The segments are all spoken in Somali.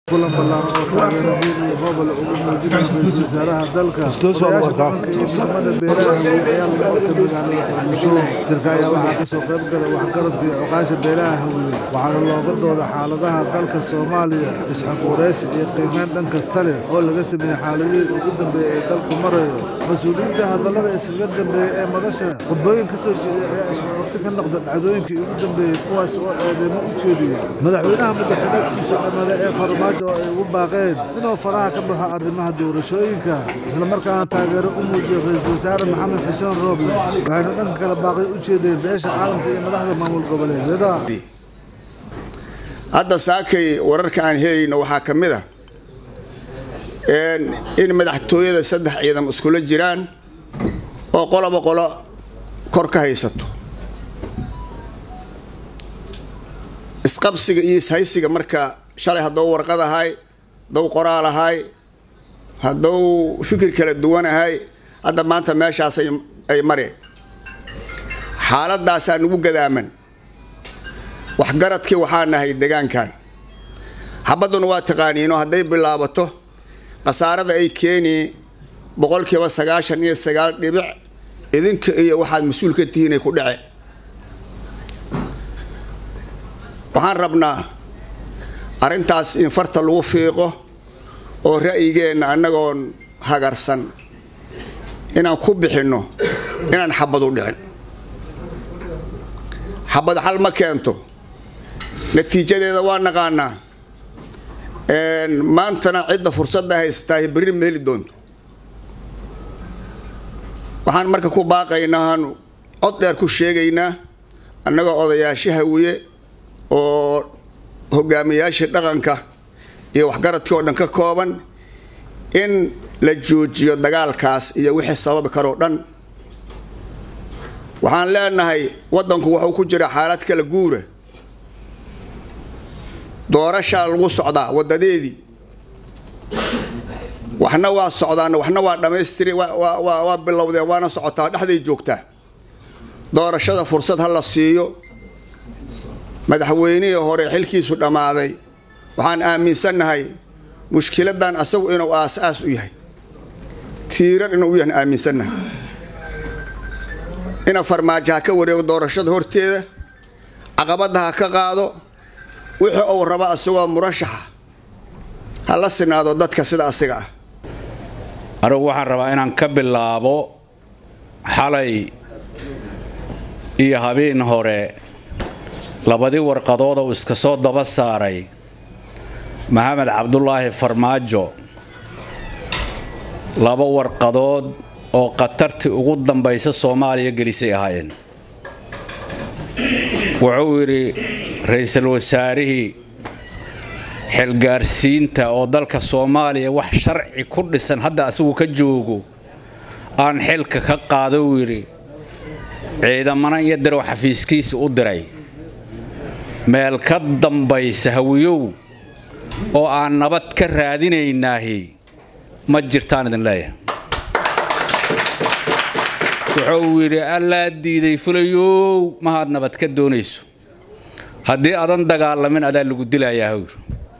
kulan ballaaran oo taageero iyo gobol ugu muujinaya ra-iisul wasaaraha dalka odayaasha dhaqanka iyo midnimada beelaha hawiye ayaa lagu qabtay magaalada muqdisho shirka ayaa waxaa ka soo qayb galay waxgaradka iyo oqaasha beelaha hawiye waxaana looga dooda xaaladaha dalka soomaaliya isxaq waraysi iyo qiimeyn dhanka sare oo laga sameeyey xaaladihii ugu dambeeyey ee dalku marayo mas-uuliyiinta hadallada iskaga dambeeyey ee madasha khudbooyin ka soo jeeday ayaa ismarorti ka noqda dhacdooyinkii ugu dambeeyey kuwaas oo eedeymo u jeediyey madaxweynaha madaxweyneedkiisa dhammaada ee farmaajo oo ay ugu baaqeen inuu faraha ka baxo arrimaha doorashooyinka islamarkaana taageero u muujiyey ra-iisul wasaare maxamed xuseen rooble waxayna dhanka kale baaqay u jeedeen beesha caalamka iyo madaxda maamul goboleedyada hadda saakay wararka aan helayno waxaa ka mid a in madaxtooyada saddex ciidan iskula jiraan oo qoloba qolo kor ka haysato isqabsiga iyo ishaysiga marka shalay haddou warqad ahay haddou qoraal ahay haddou fikir kala duwan ahay hadda maanta meeshaas ay mareen xaaladaasaa nagu gadaaman waxgaradkii waxaa nahay degaankan xabadduna waa taqaaniino hadday bilaabato khasaarada ay keeni boqolkiiba sagaashan iyo sagaal dhibic idinka iyo waxaad mas-uul ka tihiin ay ku dhace waxaan rabnaa arrintaas in farta lagu fiiqo oo ra'yigeenna annagoon hagarsan inaan ku bixinno inaan xabad u dhicin xabad xal ma keento natiijadeeda waa naqaanaa maantana cidda fursadda haysataa berri ma heli doonto waxaan marka ku baaqaynaa aan cod dheer ku sheegaynaa annagoo odayaasha hawiye oo hogaamiyaashii dhaqanka iyo waxgaradkii oo dhan ka kooban in la joojiyo dagaalkaas iyo wixii sababi karoo dhan waxaan leenahay waddanku wuxuu ku jira xaalad kala guura doorashaa lagu socdaa waddadeedii waxna waa socdaan waxna waa dhammaystiri waa bilowdeen waana socotaa dhexday joogtaa doorashada fursad ha la siiyo madaxweynihii hore xilkiisu dhammaaday waxaan aaminsannahay mushkiladan asagu inuu aas-aas u yahay tiiran inuu u yahan aaminsannahay ina farmaajo ha ka wareego doorashada horteeda caqabadda ha ka qaado wixii uu raba asagoo murashaxa ha la sinaado dadka sida asiga ah anigu waxaan rabaa inaan ka bilaabo xalay iyo habeen hore labadii warqadood uu iska soo daba saaray maxamed cabdulaahi farmaajo laba warqadood oo khatartii ugu dambaysa soomaaliya gelisay ahaayeen wuxuu yidhi ra-iisul wasaarihii xilgaarsiinta oo dalka soomaaliya wax sharci ku dhisan hadda asigu ka joogo aan xilka ka qaado uu yidhi ciidamana iyo darow xafiiskiisa u diray meel ka dambaysa hawiyow oo aan nabad ka raadinaynaahi ma jirtaan idin leeyahay wuxuu yidhi allaa diiday fulayow mahaad nabad ka doonayso haddii adan dagaalamin adaa lagu dilayaa hawr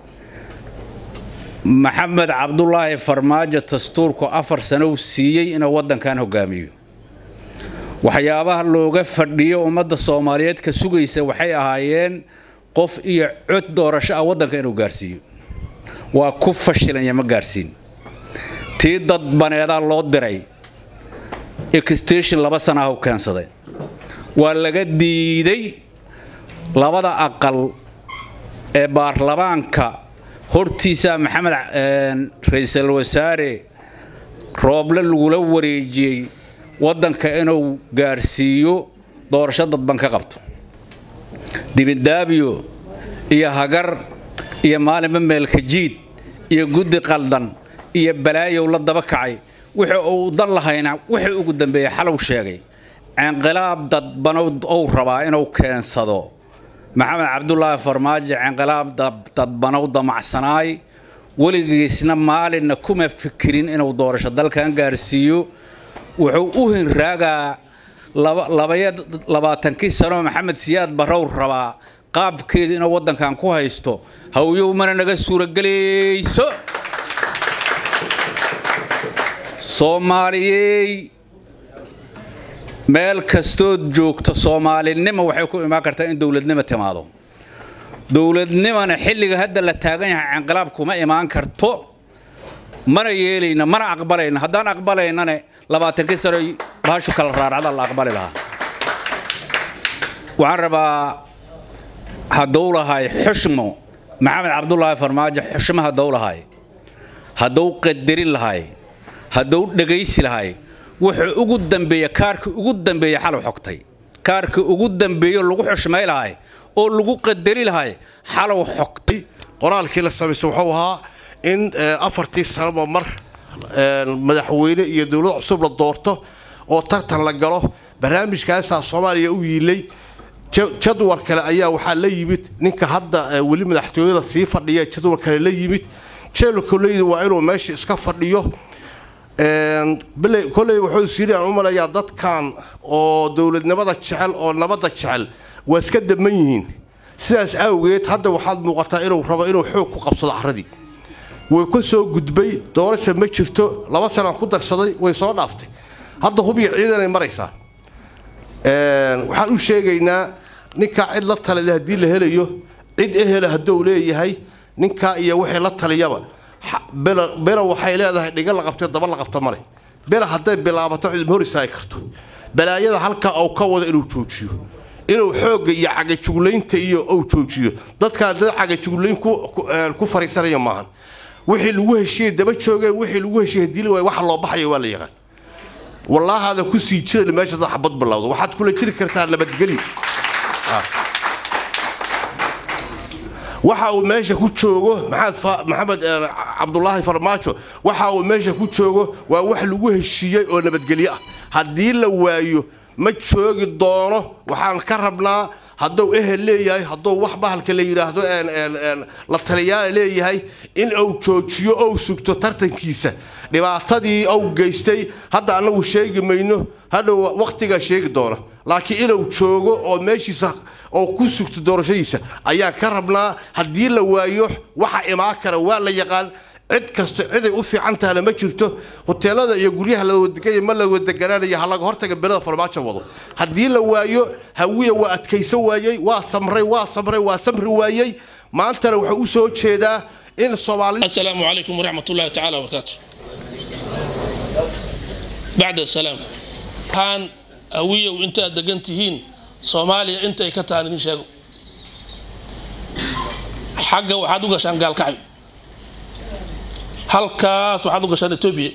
maxamed cabdulaahi farmaajo dastuurku afar sanow siiyey inuu waddankan hogaamiyo waxyaabaha looga fadhiyo ummadda soomaaliyeed ka sugaysa waxay ahaayeen qof iyo cod doorasho ah waddanka inuu gaarsiiyo waa ku fashilanya ma gaarsiin tii dadbaneedaa loo diray extation laba sana ah u keensaday waa laga diiday labada aqal ee baarlamaanka hortiisaa maxamed ra-iisul wasaare rooble lagula wareejiyey waddanka inuu gaarsiiyo doorasho dadban ka qabto dibidaabiyo iyo hagar iyo maalinba meelka jiid iyo guddi qaldan iyo balaayow la daba kacay wixii uu dan lahayna wixii ugu dambeeyey xalow sheegay cinqilaab dadbanow ou rabaa inuu keensado maxamed cabdulaahi farmaajo cinqilaab dadbanow damacsanaay weligiisna maalinna kuma fikirin inuu doorasho dalkan gaarsiiyo wuxuu u hinraagaa labayo labaatankii sanoo maxamed siyaad barrow rabaa qaabkeeda inuu waddankan ku haysto hawyow mana naga suuragelayso soomaaliyey meel kastood joogto soomaalinimo waxay ku imaan kartaa in dowladnimo timaado dowladnimona xilliga hadda la taagan yahay inqilaab kuma imaan karto mana yeelayna mana aqbalayna haddaan aqbalaynane labaatankii sano bahashu kala raaracda la aqbali lahaa waxaan rabaa hadduu lahay xushmo maxamed cabdulaahi farmaajo xushmo hadduu lahay hadduu qadarin lahay hadduu dhegaysi lahay wuxuu ugu dambeeya kaarkii ugu dambeeya xalow xogtay kaarkii ugu dambeeyo lagu xushmay lahay oo lagu qadari lahay xalow xogtay qoraalkii la samaysay wuxuu ahaa in afartii sanoba mar madaxweyne iyo dowlad cusub la doorto oo tartan la galo barnaamijkaasaa soomaaliya u yiilay jadwal kale ayaa waxaa la yimid ninka hadda weli madaxtooyada sii fadhiya jadwal kale la yimid jeelkoleyda waa inuu meesha iska fadhiyo koley wuxuu siiriyaan u malayaa dadkan oo dowladnimada jecel oo nabadda jecel waa iska daman yihiin sidaas awgeed hadda waxaad muuqataa inuu rabo inuu xoog ku qabsado caradii way ka soo gudbay doorasha ma jirto laba sanaan ku darsaday way soo dhaaftay hadda hubiya ciidanay maraysaa waxaan u sheegaynaa ninkaa cid la talida haddii la helayo cid ehela hadduu leeyahay ninkaa iyo wixii la taliyaba bela waxay leedahay dhiga la qabtay daba la qabta male bela hadday bilaabato cid hor istaagi karto balaayada halkaa uu ka wado inuu joojiyo inuu xoogga iyo cagajuglaynta iyo uu joojiyo dadkaa dad cagajuglayn ku fariisanaya maahan wixii lagu heshiyey daba joogeen wixii lagu heshiyey hadii waay waxa loo baxaya waa la yaqaan wallaahaada ku sii jiran meesha dad xabad bilowda waxaad kula jiri kartaa nabadgelyo waxa uu meesha ku joogo maxamed cabdulaahi farmaajo waxa uu meesha ku joogo waa wax lagu heshiiyey oo nabadgelyo ah haddii la waayo ma joogi doono waxaan ka rabnaa hadduu ehel leeyahay hadduu wax bahalka la yidhaahdo la taliyaala leeyahay in uu joojiyo ou sugto tartankiisa dhibaatadii ou geystay hadda annagu sheegi mayno hadhow wakhtigaa sheegi doona laakiin inuu joogo oo meeshiisa oo ku sugto doorashadiisa ayaan ka rabnaa haddii la waayo waxa imaan kara waa la yaqaan cid kasto ciday u fiican tahana ma jirto hoteelada iyo guryaha la wadeganya ma la wadeganaanaya ha laga hortaga belada farmaajo wado haddii la waayo hawiya waa adkaysan waayey waa samray waa samray waa samri waayey maantana wuxuu u soo jeedaa in soomaali السلام عليكم ورحمة الله تعالى وبركاته بعد السلام هان أوية وإنت دقنتهين صوماليا إنت إكتان إن شاء حقا وحاد وقشان قال كعب halkaas waxaad u gashaan etoobiya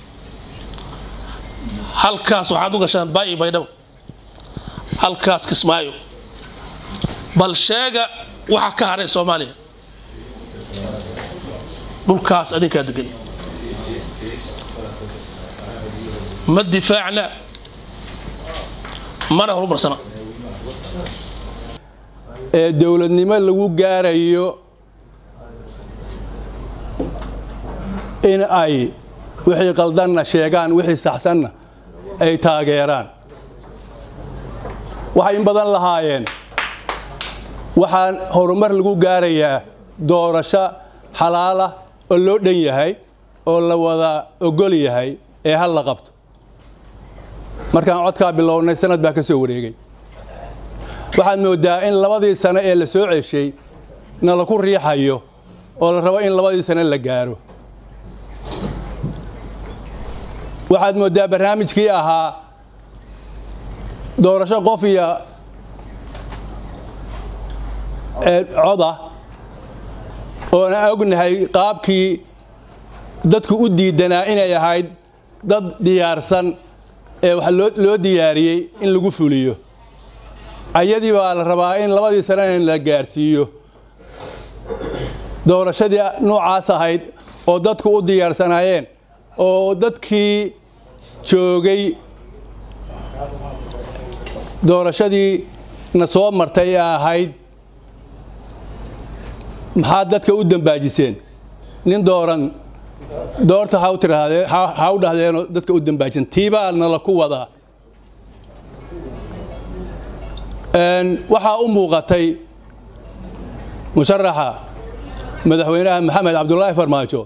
halkaas waxaad u gashaan baayi baydhabo halkaas kismaayo bal sheega waxa ka haray soomaaliya dhulkaas adinkaa degan ma difaacna mana horumarsana ee dowladnimo lagu gaarayo in ay wixii qaldanna sheegaan wixii saxsanna ay taageeraan waxay in badan lahaayeen waxaan horumar lagu gaarayaa doorasho xalaala oo loo dhan yahay oo la wada ogol yahay ee hal la qabto markaan codkaa bilownay sanad baa ka soo wareegay waxaad mooddaa in labadii sano ee la soo ceshay na laku riixayo oo la rabo in labadii sano la gaaro waxaad mooddaa barnaamijkii ahaa doorasho qof iyo coda oona ognahay qaabkii dadku u diidanaa inay ahayd dad diyaarsan ee wax loo diyaariyey in lagu fuliyo ayadii baa la rabaa in labadii sano in la gaarsiiyo doorashadii noocaas ahayd oo dadku u diyaarsanaayeen oo dadkii joogay doorashadii na soo martay ee ahayd maxaad dadka u dambaajiseen nin dooran doorta ha u tirahdee ha u dhahdeenoo dadka u dambaajin tiibaa nala ku wadaa waxaa u muuqatay musharaxa madaxweynaha maxamed cabdulaahi farmaajo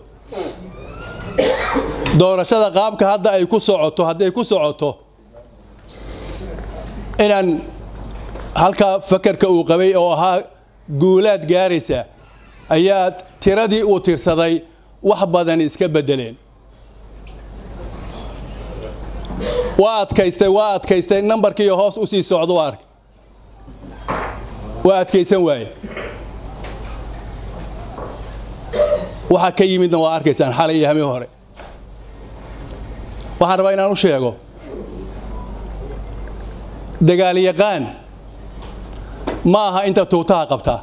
doorashada qaabka hadda ay ku socoto hadday ku socoto inaan halkaa fakarka uu qabay oo ahaa guulaad gaaraysa ayaa tiradii uu tirsaday wax badan iska beddeleen waa adkaystay waa adkaystay nambarkii hoos u sii socdo ark waa adkaysan waaye waxaa ka yimidna waa arkaysaan xalay iyo hamii hore waxaan rabaa inaan u sheego dagaalyaqaan ma aha inta tuutaha qabtaa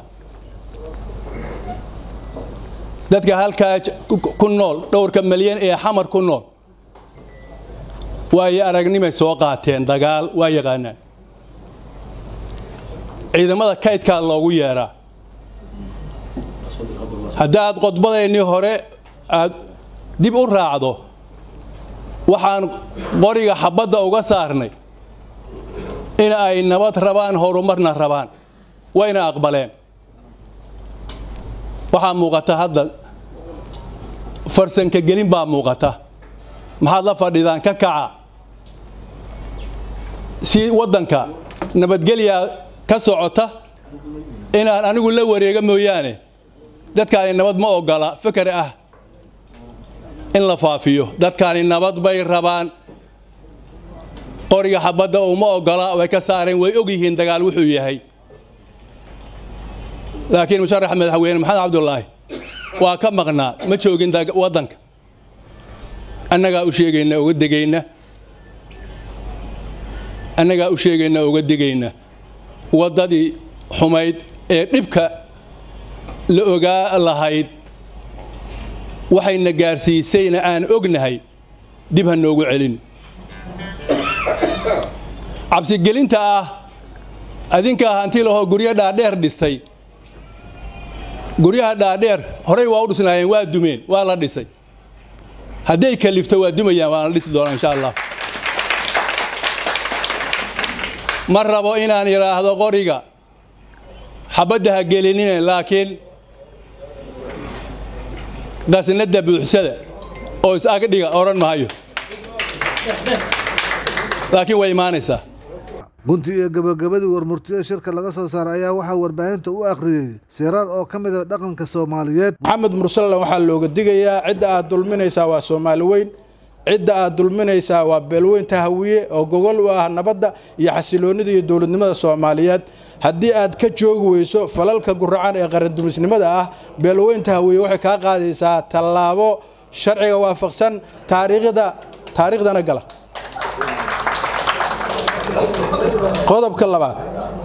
dadka halkaa ku nool dhowrka malyan ee xamar ku nool waayo aragnimay soo qaateen dagaal waa yaqaanaan ciidamada kaydkaa loogu yeedhaa haddaad qodbadaynii hore aad dib u raacdo waxaan qoriga xabbadda uga saarnay in ay nabad rabaan horumarna rabaan wayna aqbaleen waxaa muuqata hadda farsanka gelin baa muuqata maxaad la fadhidaan ka kaca si waddanka nabadgelya ka socota inaan anigu la wareega mooyaane dadkaani nabad ma ogola fikar ah in la faafiyo dadkaani nabad bay rabaan qoriga xabadda uma ogola way ka saareen way og yihiin dagaal wuxuu yahay laakiin musharaxa madaxweyne maxamed cabdulaahi waa ka maqnaa ma joogin waddanka annagaa u sheegayna uga degayna annagaa u sheegayna uga digayna waddadii xumayd ee dhibka la ogaa lahayd waxayna gaarsiisayna aan ognahay dib ha noogu celin cabsigelinta ah adinkaa hanti lahoo guryo dhaadheer dhistay guryaha dhaadheer horey waa u dhisnaayeen waa dumeen waa la dhisay hadday kalifto waa dumayaan waa la dhisi doonaa insha allah ma rabo inaan idhaahdo qoriga xabadda ha gelinine laakiin qasnadda buuxsada oo is-agdhiga odhan maayo laakiin way imaanaysaa gunti iyo gabagabadii warmurtida shirka laga soo saaray ayaa waxaa warbaahinta u akhriyey siraar oo ka mid a dhaqanka soomaaliyeed maxamed mursalan waxaa looga digayaa cidda aad dulminaysaa waa soomaali weyn cidda aad dulminaysaa waa beelweynta hawiye oo gogol u ah nabadda iyo xasiloonnida iyo dowladnimada soomaaliyeed haddii aad ka joogi weyso falalka guracan ee qarandumisnimada ah beelweynta hawiye waxay kaa qaadaysaa tallaabo sharciga waafaqsan taariikhda taariikhdana gala qodobka labaad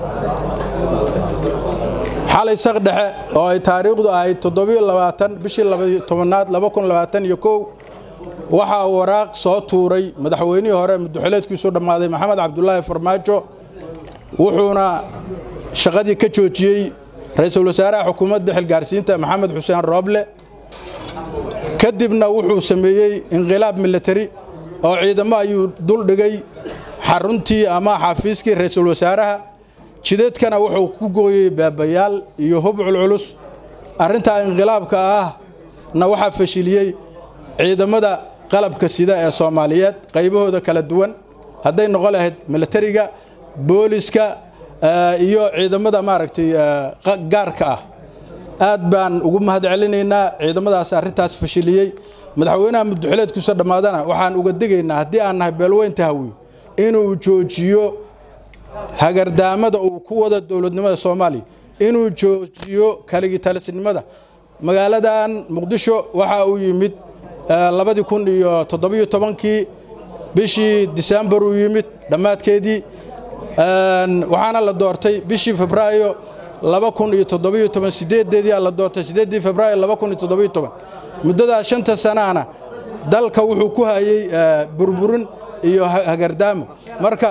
xalay sak dhexe oo ay taariikhdu ahayd toddobiyo labaatan bishii labaiyo tobanaad laba kun labaatan iyo kow waxaa waraaq soo tuuray madaxweynihii hore muduxileedkiisu dhammaaday maxamed cabdulaahi farmaajo wuxuuna shaqadii ka joojiyey ra-iisul wasaaraha xukuumadda xilgaarsiinta maxamed xuseen rooble kadibna wuxuu sameeyey inqilaab militari oo ciidamo ayuu duldhigay xaruntii ama xafiiskii ra-iisul wasaaraha jidadkana wuxuu ku gooyey baabayaal iyo hub culculus arrintaa inqilaabka ah na waxaa fashiliyey ciidamada qalabka sida ee soomaaliyeed qaybahooda kala duwan hadday noqon lahayd militariga booliska iyo ciidamada maaragtay gaarka ah aad baan ugu mahad celinaynaa ciidamadaas arrintaas fashiliyey madaxweynaha muduxileedkiisa dhammaadana waxaan uga digaynaa haddii aan nahay beelweynta hawi inuu joojiyo hagardaamada uu ku wada dowladnimada soomaaliya inuu joojiyo kaligitalisnimada magaaladan muqdisho waxa uu yimid labadii kun iyo toddobiyo tobankii bishii disembar uu yimid dhammaadkeedii waxaana la doortay bishii febraayo laba kun iyo toddobiyo toban sideedeedii la doortay sideeddii febraayo laba kun iyo toddobiyo toban muddadaas shanta sanahana dalka wuxuu ku hayey burburin iyo hagardaamo marka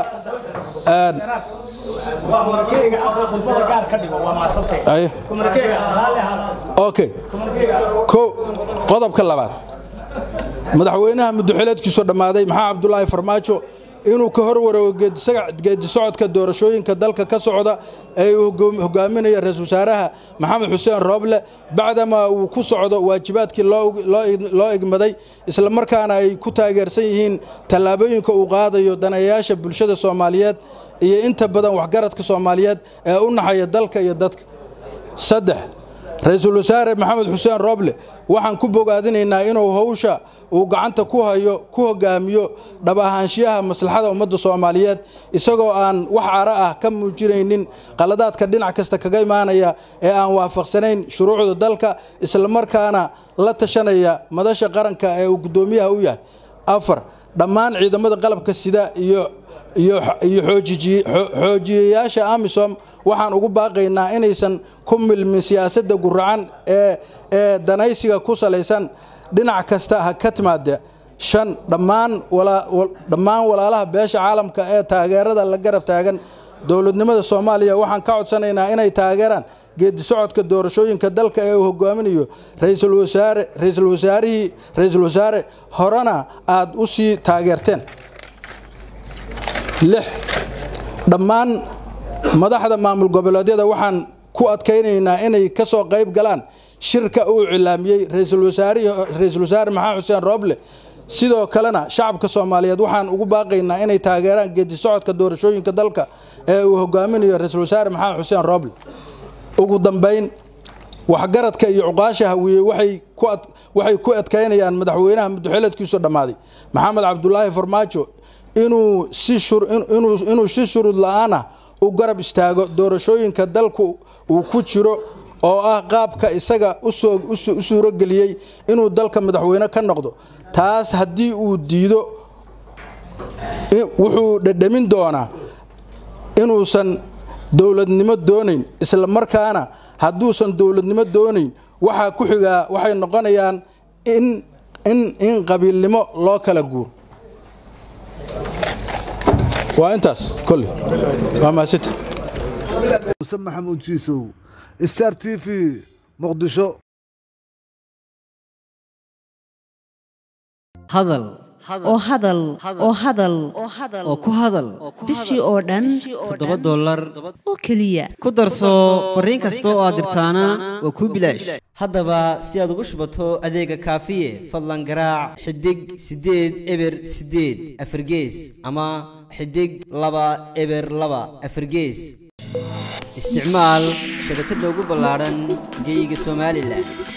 okay ko qodobka labaad madaxweynaha muduxileedkiisu dhammaaday maxaa cabdulaahi farmaajo inuu ka horwareego geedi socodka doorashooyinka dalka ka socda ee uu hogaaminayo ra-iisul wasaaraha maxamed xuseen rooble bacdamaa uu ku socdo waajibaadkii loo igmaday islamarkaana ay ku taageersan yihiin tallaabooyinka uu qaadayo daneeyayaasha bulshada soomaaliyeed iyo inta badan waxgaradka soomaaliyeed ee u naxaya dalka iyo dadka saddex ra-iisul wasaare maxamed xuseen rooble waxaan ku bogaadinaynaa inuu howsha uu gacanta ku hayo ku hogaamiyo dhab ahaanshiyaha maslaxada ummadda soomaaliyeed isagoo aan wax cara ah ka muujinaynin qaladaadka dhinac kasta kaga imaanaya ee aan waafaqsanayn shuruucda dalka islamarkaana la tashanaya madasha qaranka ee uu guddoomiyaha u yahay afar dhammaan ciidamada qalabka sida iyo iyo xoojiyayaasha amisom waxaan ugu baaqaynaa inaysan ku milmin siyaasadda guracan ee ee danaysiga ku salaysan dhinac kasta ha ka timaade shan dhammaan dhammaan walaalaha beesha caalamka ee taageerada la garab taagan dowladnimada soomaaliya waxaan ka codsanaynaa inay taageeraan geedi socodka doorashooyinka dalka ee uu hogaaminayo ra-iisul wasaare ra-iisul wasaarihii ra-iisul wasaare horena aad u sii taageerteen lix dhammaan madaxda maamul goboleedyada waxaan ku adkaynaynaa inay ka soo qayb galaan shirka uu cilaamiyey ra-iisul wasaare maxamed xuseen rooble sidoo kalena shacabka soomaaliyeed waxaan ugu baaqaynaa inay taageeraan geedi socodka doorashooyinka dalka ee uu hogaaminayo ra-iisul wasaare maxamed xuseen rooble ugu dambayn waxgaradka iyo cuqaasha hawiye waxay ku adkaynayaan madaxweynaha muddoxileedkiisu dhammaaday maxamed cabdulaahi farmaajo inuu si shuruud la-aanah u garab istaago doorashooyinka dalku uu ku jiro oo ah qaabka isaga u suurogeliyey inuu dalka madaxweyne ka noqdo taas haddii uu diido wuxuu dhadhamin doonaa inuusan dowladnimo doonayn isla markaana hadduusan dowladnimo doonayn waxaa ku xigaa waxay noqonayaan in qabiilnimo loo kala guuro waa intaas kole waa mahadsanti muse maxamuud jiisow star t v muqdisho hadal oo hadal oo hadal oo ku hadal bishii oo dhan toddoba dollar oo keliya ku darso fariin kasta oo aad dirtaana waa kuu bilaash haddaba si aad ugu shubato adeega kaafiye fadlan garaac xidig siddeed eber siddeed afargees ama xidig laba eber laba afargees isticmaal shabakadda ugu ballaadhan geyga somalilan